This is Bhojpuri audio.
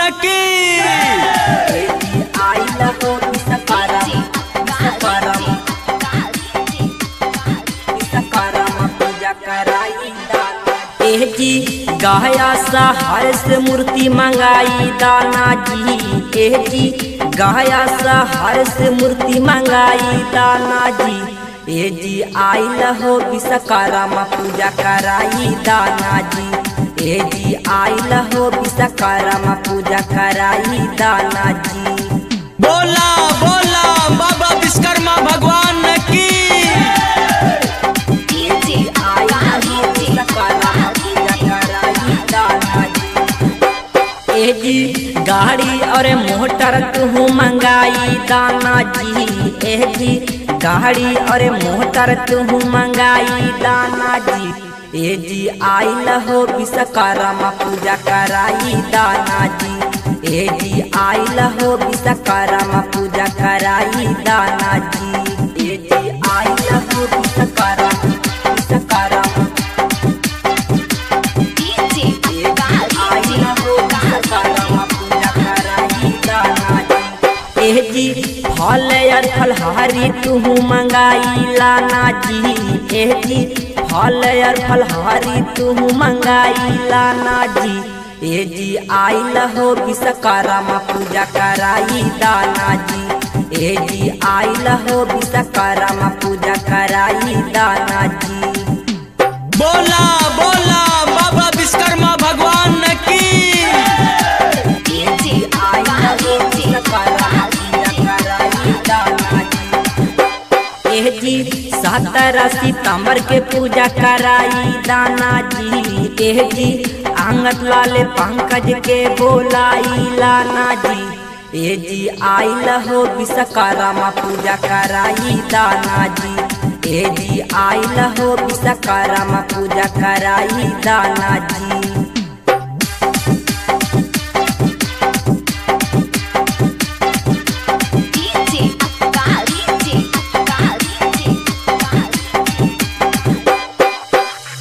की आइल हो विश्वकर्म विश्वकर्म विश्वकर्म पूजा कराई दाना एह जी गाया सहार से मूर्ति मंगाई दाना जी एह जी गाया सहार से मूर्ति मंगाई दाना जी ए जी आइल हो विश्वकर्मा पूजा कराई दाना जी ए जी आइल हो विश्वकर्मा पूजा कराई दाना जी बोला बोला बाबा विश्वकर्मा भगवान की ए जी गाड़ी और मोटर तू मंगाई दाना जी ए जी गाड़ी और मोटर तू मंगाई दाना जी ए जी आइल हो विश्वकर्मा पूजा कराई दाना जी ए जी आइल हो विश्वकर्मा पूजा कराई दाना जी ए जी आइल हो विश्वकर्मा विश्वकर्मा एह जी फल और फलहारी तू मंगाई लाना जी एह जी फल और फलहारी तू मंगाई लाना जी ए जी आइल हो विश्वकर्मा पूजा कराई दाना जी ए जी आइल हो विश्वकर्मा पूजा कराई दाना जी बोला बोला बाबा विश्वकर्मा भगवान की एह जी सत्रह सितंबर के पूजा कराई दाना जी एह जी आंगत लाले पंकज के बोलाई लाना जी ए जी आइल हो विश्वकर्मा पूजा कराई दाना जी ए जी आइल हो विश्वकर्मा पूजा कराई दाना जी